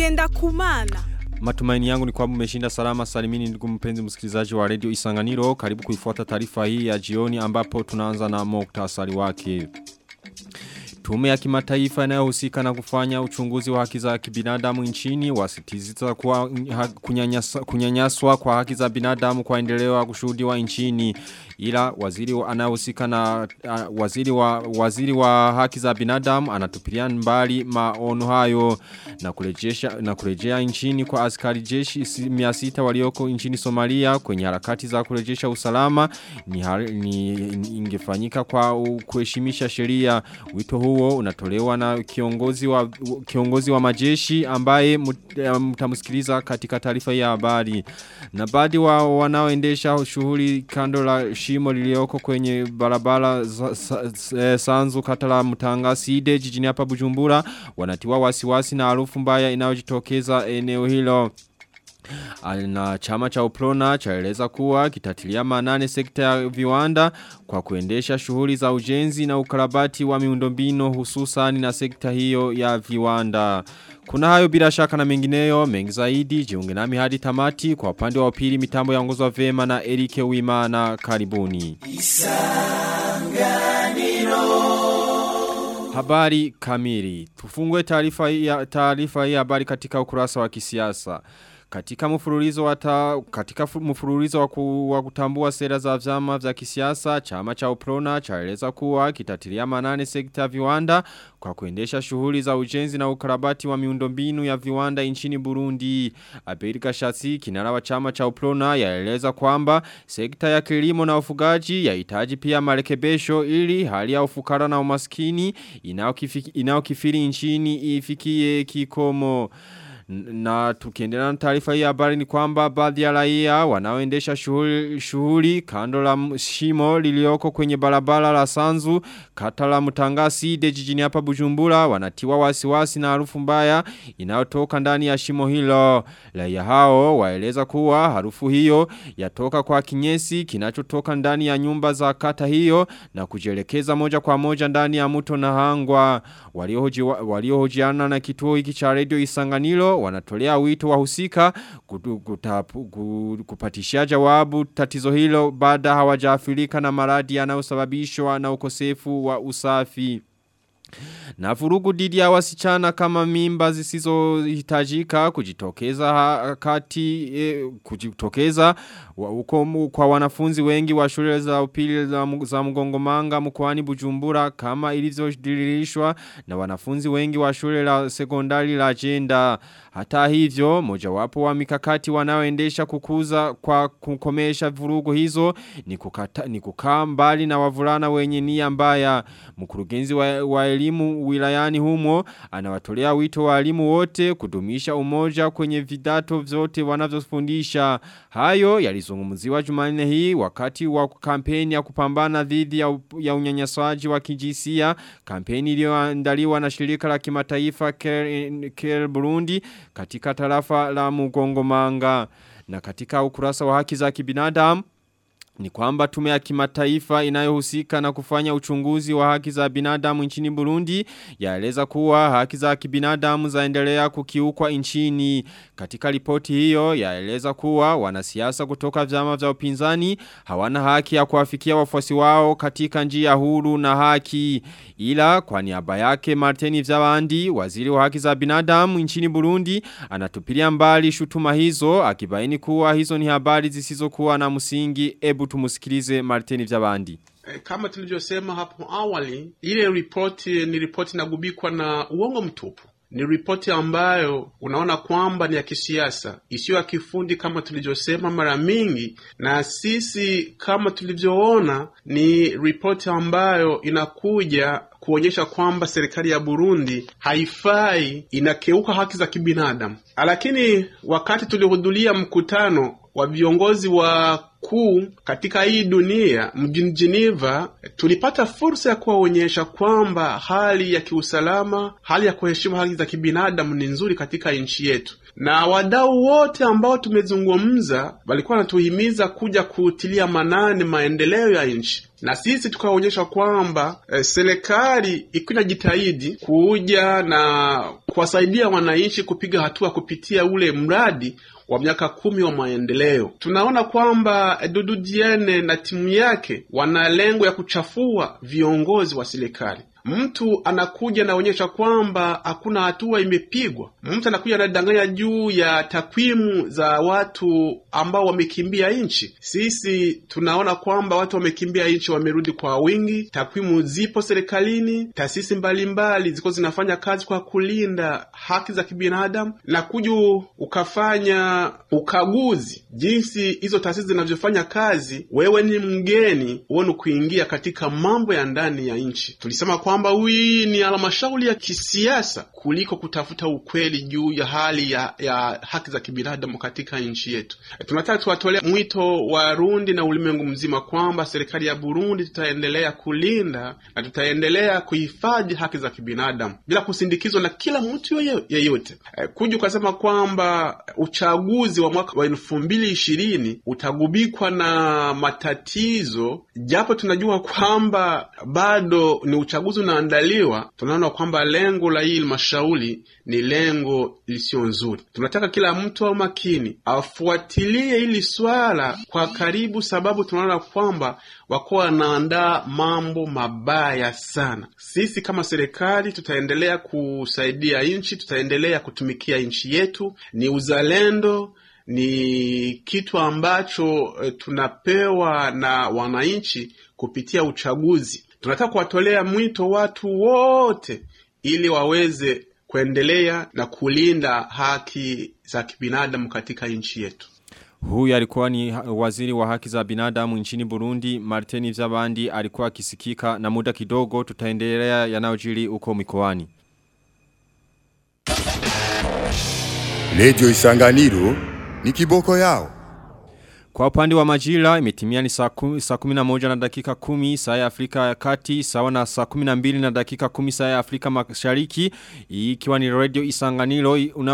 ngenda kumana. Matumaini yangu ni kwamba umeshinda salama salimini ndugu mpenzi msikilizaji wa Radio Isanganiro. Karibu kuifuata taarifa hii ya jioni ambapo tunaanza na muktasari wake. Tume ya kimataifa inayohusika na kufanya uchunguzi wa haki za kibinadamu nchini wasitiziza kuwa kunyanyaswa, kunyanyaswa kwa haki za binadamu kwa endelewa kushuhudiwa nchini ila waziri anayehusika na uh, waziri wa waziri wa haki za binadamu anatupilia mbali maono hayo na kurejesha na kurejea nchini kwa askari jeshi 600 walioko nchini Somalia kwenye harakati za kurejesha usalama ni, ni ingefanyika kwa kuheshimisha sheria wito huo unatolewa na kiongozi wa kiongozi wa majeshi ambaye mtamsikiliza katika taarifa ya habari na baadhi wa wanaoendesha shughuli kando la shimo lilioko kwenye barabara sanzu kata la mutanga side jijini hapa bujumbura wanatiwa wasiwasi na harufu mbaya inayojitokeza eneo hilo na chama cha uprona chaeleza kuwa kitatilia manane sekta ya viwanda kwa kuendesha shughuli za ujenzi na ukarabati wa miundombino hususan na sekta hiyo ya viwanda. Kuna hayo bila shaka na mengineyo mengi zaidi jiunge nami hadi tamati kwa upande wa pili mitambo yaongozwa vema na Erike Wimana karibuni. Isanganiro Habari kamili. Tufungue taarifa ya taarifa hii habari katika ukurasa wa kisiasa. Katika mfululizo wa ta, katika mfululizo wa, ku, wa kutambua sera za vyama vya kisiasa, chama cha Uprona chaeleza kuwa kitatilia manane sekta viwanda kwa kuendesha shughuli za ujenzi na ukarabati wa miundombinu ya viwanda nchini Burundi. Abedi Kashasi kinara wa chama cha Uprona yaeleza kwamba sekta ya kilimo na ufugaji yahitaji pia marekebisho ili hali ya ufukara na umaskini inayokifiri nchini ifikie kikomo na tukiendelea na taarifa hii habari ni kwamba baadhi ya raia wanaoendesha shughuli shughuli kando la shimo lilioko kwenye barabara la Sanzu kata la Mutangasi de jijini hapa Bujumbura wanatiwa wasiwasi na harufu mbaya inayotoka ndani ya shimo hilo raia hao waeleza kuwa harufu hiyo yatoka kwa kinyesi kinachotoka ndani ya nyumba za kata hiyo na kujelekeza moja kwa moja ndani ya mto na hangwa waliohojiana na kituo hiki cha radio Isanganiro wanatolea wito wahusika kupatishia jawabu tatizo hilo baada hawajaafilika na maradi yanayosababishwa na ukosefu wa usafi. Na vurugu didi ya wasichana kama mimba zisizo hitajika kujitokeza kati e, kujitokeza uko kwa wanafunzi wengi wa shule za upili za, za mgongomanga mkoani Bujumbura kama ilivyodirishwa na wanafunzi wengi wa shule la sekondari la jenda. Hata hivyo mojawapo wa mikakati wanaoendesha kukuza kwa kukomesha vurugu hizo ni, kukata, ni kukaa mbali na wavulana wenye nia mbaya. Mkurugenzi wa, wa elimu wilayani humo anawatolea wito walimu wote kudumisha umoja kwenye vidato vyote wanavyofundisha. Hayo yalizungumziwa Jumanne hii wakati wa kampeni ya kupambana dhidi ya, ya unyanyasaji wa kijinsia, kampeni iliyoandaliwa na shirika la kimataifa Care, Care Burundi katika tarafa la Mugongomanga na katika ukurasa wa haki za kibinadamu ni kwamba tume ya kimataifa inayohusika na kufanya uchunguzi wa haki za binadamu nchini Burundi yaeleza kuwa haki za kibinadamu zaendelea kukiukwa nchini. Katika ripoti hiyo yaeleza kuwa wanasiasa kutoka vyama vya upinzani hawana haki ya kuwafikia wafuasi wao katika njia huru na haki. Ila kwa niaba yake Martini Vyabandi, waziri wa haki za binadamu nchini Burundi, anatupilia mbali shutuma hizo akibaini kuwa hizo ni habari zisizokuwa na msingi. Ebu tumusikilize Martini Vyabandi. Kama tulivyosema hapo awali, ile ripoti ni ripoti inagubikwa na uongo mtupu. Ni ripoti ambayo unaona kwamba ni ya kisiasa, isiyo ya kifundi kama tulivyosema mara mingi, na sisi kama tulivyoona, ni ripoti ambayo inakuja kuonyesha kwamba serikali ya Burundi haifai, inakeuka haki za kibinadamu. Lakini wakati tulihudhuria mkutano wa viongozi wa kuu katika hii dunia mjini Geneva, tulipata fursa ya kuwaonyesha kwamba hali ya kiusalama, hali ya kuheshimu haki za kibinadamu ni nzuri katika nchi yetu, na wadau wote ambao tumezungumza walikuwa wanatuhimiza kuja kutilia manane maendeleo ya nchi na sisi tukaonyesha kwamba eh, serikali ikiwa inajitahidi kuja na kuwasaidia wananchi kupiga hatua kupitia ule mradi wa miaka kumi wa maendeleo. Tunaona kwamba Dudu Diene na timu yake wana lengo ya kuchafua viongozi wa serikali. Mtu anakuja anaonyesha kwamba hakuna hatua imepigwa. Mtu anakuja anadanganya juu ya takwimu za watu ambao wamekimbia nchi. Sisi tunaona kwamba watu wamekimbia nchi wamerudi kwa wingi, takwimu zipo serikalini, taasisi mbalimbali ziko zinafanya kazi kwa kulinda haki za kibinadamu, na kuja ukafanya ukaguzi jinsi hizo taasisi zinavyofanya kazi, wewe ni mgeni uone kuingia katika mambo ya ndani ya nchi. Tulisema kwamba hii ni halmashauri ya kisiasa kuliko kutafuta ukweli juu ya hali ya, ya haki za kibinadamu katika nchi yetu. E, tunataka tuwatolea mwito Warundi na ulimwengu mzima kwamba serikali ya Burundi tutaendelea kulinda na tutaendelea kuhifadhi haki za kibinadamu bila kusindikizwa na kila mtu yeyote. E, kuja ukasema kwamba uchaguzi wa mwaka wa elfu mbili ishirini utagubikwa na matatizo, japo tunajua kwamba bado ni uchaguzi unaandaliwa, tunaona kwamba lengo la hii halmashauri ni lengo lisiyo nzuri. Tunataka kila mtu au makini afuatilie hili swala kwa karibu, sababu tunaona kwamba wako wanaandaa mambo mabaya sana. Sisi kama serikali tutaendelea kusaidia nchi, tutaendelea kutumikia nchi yetu. Ni uzalendo, ni kitu ambacho e, tunapewa na wananchi kupitia uchaguzi. Tunataka kuwatolea mwito watu wote ili waweze kuendelea na kulinda haki za kibinadamu katika nchi yetu. Huyu alikuwa ni waziri wa haki za binadamu nchini Burundi, Martini Vyabandi alikuwa akisikika na muda kidogo tutaendelea yanayojiri uko mikoani. Radio Isanganiro ni kiboko yao. Kwa upande wa majira imetimia ni saa kumi, saa kumi na moja na dakika kumi saa ya Afrika ya kati sawa na saa kumi na mbili na dakika kumi saa ya Afrika mashariki ikiwa ni radio isanganiro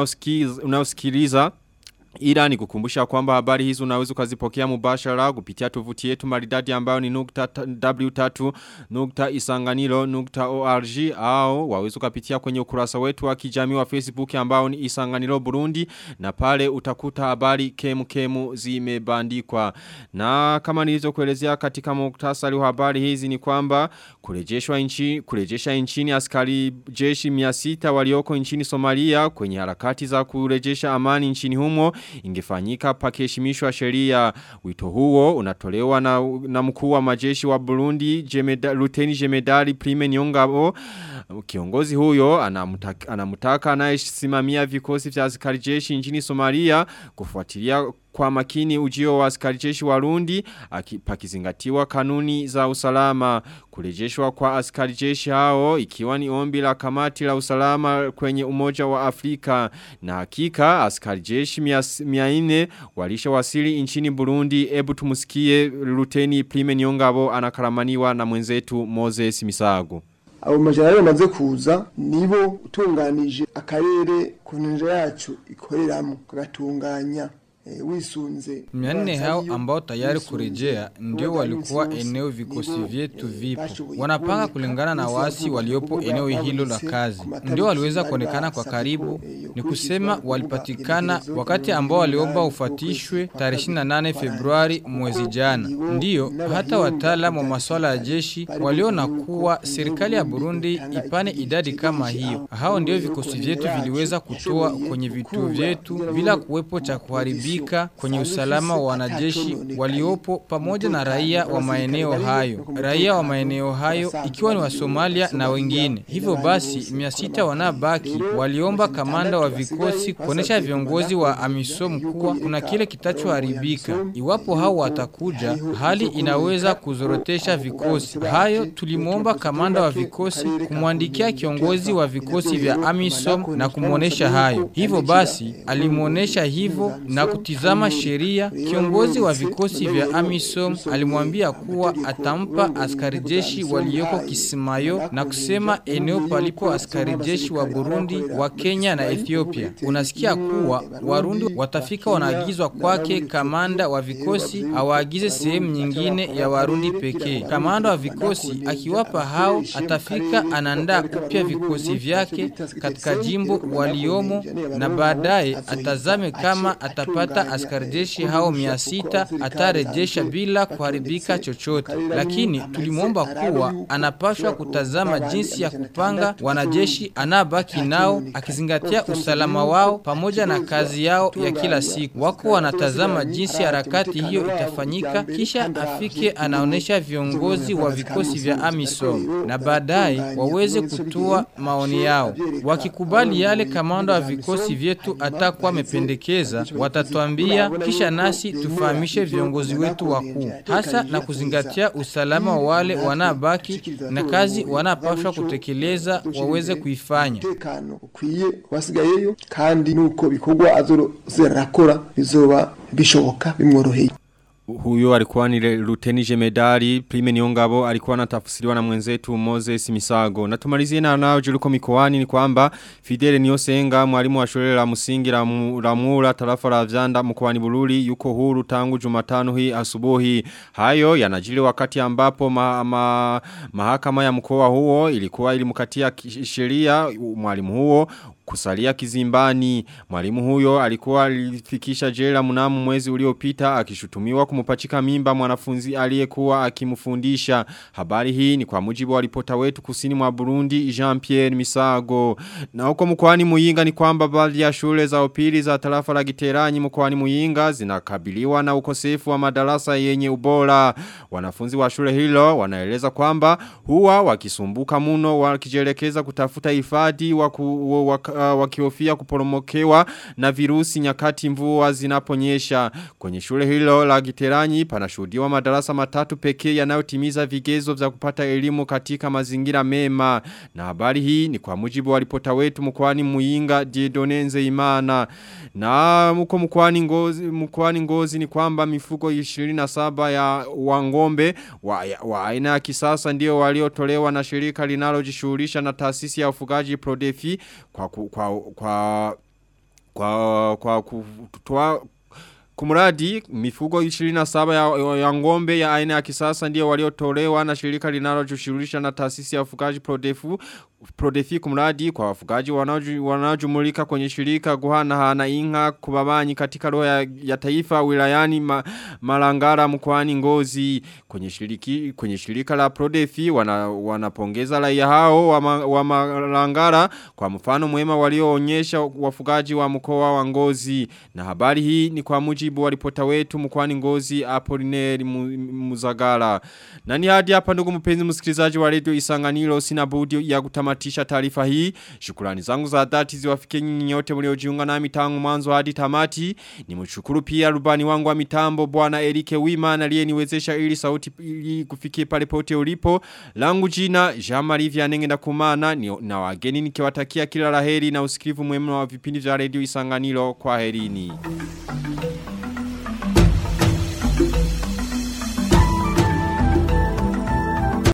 unaosikiliza Ila ni kukumbusha kwamba habari hizi unaweza ukazipokea mubashara kupitia tovuti yetu maridadi ambayo ni nukta w3 nukta isanganilo nukta org au waweza ukapitia kwenye ukurasa wetu wa kijamii wa Facebook ambao ni isanganilo Burundi na pale utakuta habari kemu kemu zimebandikwa. Na kama nilizokuelezea katika muktasari wa habari hizi ni kwamba kurejeshwa nchi kurejesha nchini askari jeshi 600 walioko nchini Somalia kwenye harakati za kurejesha amani nchini humo ingefanyika pakeshimishwa sheria wito huo unatolewa na, na mkuu wa majeshi wa Burundi jemeda, Luteni Jemedari Prime Nyongabo kiongozi huyo anamutaka, anamutaka anayesimamia vikosi vya askari jeshi nchini Somalia kufuatilia kwa makini ujio wa askari jeshi warundi pakizingatiwa kanuni za usalama kurejeshwa kwa askari jeshi hao ikiwa ni ombi la kamati la usalama kwenye umoja wa Afrika na hakika askari jeshi miaine walisha wasili nchini Burundi ebu tumusikie luteni Prime Nyongabo anakaramaniwa na mwenzetu Moses Misago abo majana bamaze kuza nibo utunganije akarere ku nje yacu ikoreramo kagatunganya wisunze mia nne hao ambao tayari kurejea ndio walikuwa eneo vikosi vyetu vipo wanapanga kulingana na wasi waliopo eneo hilo la kazi ndio waliweza kuonekana kwa karibu ni kusema walipatikana wakati ambao waliomba ufatishwe tarehe 28 Februari mwezi jana ndiyo hata wataalamu wa masuala ya jeshi waliona kuwa serikali ya Burundi ipane idadi kama hiyo hao ndio vikosi vyetu viliweza kutoa kwenye vituo vyetu bila kuwepo cha kuharibika kuhusika kwenye usalama wa wanajeshi waliopo pamoja na raia wa maeneo hayo. Raia wa maeneo hayo ikiwa ni wa Somalia na wengine. Hivyo basi, mia sita wanabaki waliomba kamanda wa vikosi kuonesha viongozi wa AMISOM kuwa kuna kile kitachoharibika. Iwapo hao watakuja, hali inaweza kuzorotesha vikosi. Hayo tulimwomba kamanda wa vikosi kumwandikia kiongozi wa vikosi vya AMISOM na kumwonesha hayo. Hivyo basi, alimwonesha hivyo na kutu kutizama sheria, kiongozi wa vikosi vya AMISOM alimwambia kuwa atampa askari jeshi walioko Kisimayo na kusema eneo palipo askari jeshi wa Burundi, wa Kenya na Ethiopia. Unasikia kuwa Warundi watafika wanaagizwa kwake kamanda wa vikosi awaagize sehemu nyingine ya Warundi pekee. Kamanda wa vikosi akiwapa hao atafika anaandaa upya vikosi vyake katika jimbo waliomo na baadaye atazame kama atapata askari jeshi hao mia sita atarejesha bila kuharibika chochote. Lakini tulimwomba kuwa anapashwa kutazama jinsi ya kupanga wanajeshi anabaki nao akizingatia usalama wao pamoja na kazi yao ya kila siku. Wako wanatazama jinsi harakati hiyo itafanyika, kisha afike anaonesha viongozi wa vikosi vya AMISOM na baadaye waweze kutoa maoni yao. Wakikubali yale kamanda wa vikosi vyetu atakuwa amependekeza, watatuambia kisha nasi tufahamishe viongozi wetu wakuu, hasa na kuzingatia usalama wa wale wanabaki na kazi wanapashwa kutekeleza waweze kuifanya. umutekano ukwiye wasigayeyo kandi nuko bikorwa azorakora bizoba bishoboka bimworoheye Huyo alikuwa ni Luteni Jemedari, Prime Niongabo, alikuwa anatafsiriwa na mwenzetu Moses Misago. Na tumalizie na nao juliko mikoani ni kwamba Fidele Niosenga, mwalimu wa shule la msingi la, mu, la Mura tarafa la Vyanda mkoani Bururi yuko huru tangu Jumatano hii asubuhi. Hayo yanajili wakati ambapo ma, ma, mahakama ya mkoa huo ilikuwa ilimkatia sheria mwalimu huo kusalia kizimbani. Mwalimu huyo alikuwa alifikisha jela mnamo mwezi uliopita akishutumiwa kumupachika mimba mwanafunzi aliyekuwa akimfundisha. Habari hii ni kwa mujibu wa ripota wetu kusini mwa Burundi Jean-Pierre Misago. Na huko mkoani Muyinga ni kwamba baadhi ya shule za upili za tarafa la Giteranyi mkoani Muyinga zinakabiliwa na ukosefu wa madarasa yenye ubora. Wanafunzi wa shule hilo wanaeleza kwamba huwa wakisumbuka muno wakijelekeza kutafuta hifadhi wa, ku, wa, uh, wakiofia kuporomokewa na virusi nyakati mvua zinaponyesha. Kwenye shule hilo la Giteranyi panashuhudiwa madarasa matatu pekee yanayotimiza vigezo vya kupata elimu katika mazingira mema. Na habari hii ni kwa mujibu wa ripota wetu mkoani Muyinga Diedonenze Imana. Na mko mkoani Ngozi mkoani Ngozi ni kwamba mifuko 27 ya wangombe wa, wa aina ya kisasa ndio waliotolewa na shirika linalojishughulisha na taasisi ya ufugaji Prodefi kwa ku, kwa kwa kwa kwa kutoa Kumuradi mifugo 27 ya, ya ngombe ya aina ya kisasa ndio waliotolewa na shirika linalojishughulisha na taasisi ya ufugaji Prodefu Prodefi kumradi kwa wafugaji wanaojumulika kwenye shirika guhana hana inga kubabanyi katika roho ya, ya taifa wilayani ma, malangara mkwani ngozi kwenye shiriki kwenye shirika la Prodefi wana, wanapongeza raia hao wa, ma, wa malangara kwa mfano mwema walioonyesha wafugaji wa mkoa wa ngozi na habari hii ni kwa mujibu wa ripota wetu mkwani ngozi Apolineri Muzagara na ni hadi hapa ndugu mpenzi msikilizaji wa radio Isanganiro sina budi ya kutamatisha taarifa hii. Shukrani zangu za dhati ziwafike nyinyi nyote mliojiunga nami tangu mwanzo hadi tamati. Nimshukuru pia rubani wangu wa mitambo bwana Erike Wima aliyeniwezesha ili sauti ili kufikie pale pote ulipo. Langu jina Jean-Marie Vianenge na kumana ni, na wageni nikiwatakia kila laheri na usikivu mwema wa vipindi vya radio Isanganiro kwa herini.